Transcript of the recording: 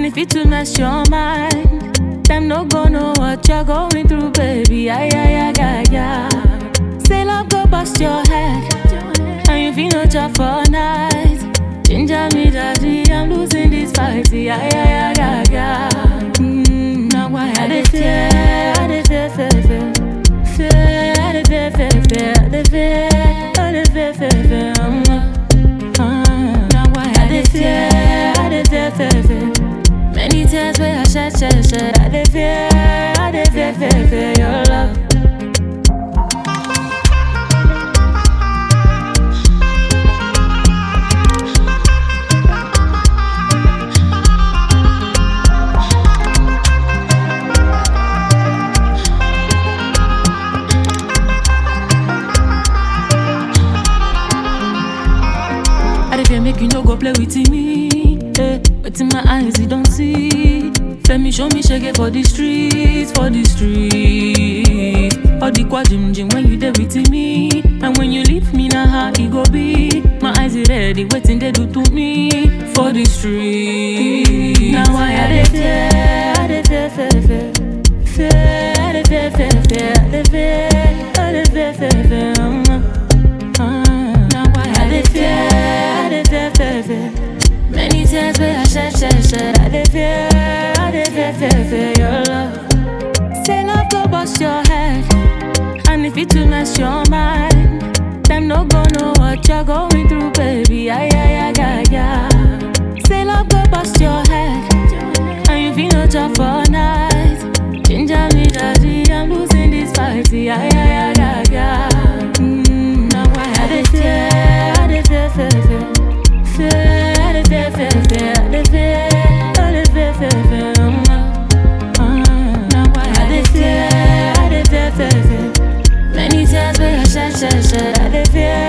if it to mess your mind, them no go know what you're going through, baby. Ay, ay, ay, ay, ay. Say love go bust your head, and you feel no job for night. Ginger me, daddy, I'm losing this fight. Ay, ay, ay, ay, ay. Mm, now why I dey fear, I dey fear, fear, fear. Fear, I dey fear, fear, fear. I dey fear, I dey fear, fear, fear. Um, uh, now why I dey fear, I dey fear, fear, fear. Many tears where I shed, shed, shed. I dey fear, I dey fear, fear, fear your love. I dey fear make you no go play with me. Eh, but in my eyes you don't see. Femi show me shege for the streets, for the streets. All the kwa jim jim when you there with me, and when you leave me now how it go be. My eyes is ready, waiting they do to me for the streets. Now why I dey fear, I dey fear, fear, fear, fear. I dey fear, fear, fear, I dey fear, I dey fear, fear, fear. Um, uh, now why I dey fear, I dey fear, fear, fear. Many tears where I shed, shed, shed. I dey fear, I dey fear, fear, fear your love. Say love go bust your head, and if it to mess your mind, them no go know what you're going through, baby. Ay, ay, ay, ay, ay. Say love go bust your head, and you feel no job for night. Ginger me, daddy, I'm losing this fight. Ay, ay, ay, ay, ay. Mm, now why I dey fear, I dey fear, fear, fear. Fear, I dey fear, fear, fear. I dey fear, I dey fear, fear, fear. Um, uh, now why I dey fear, I dey fear, fear, fear. Many tears where I shed, shed, shed. I dey fear,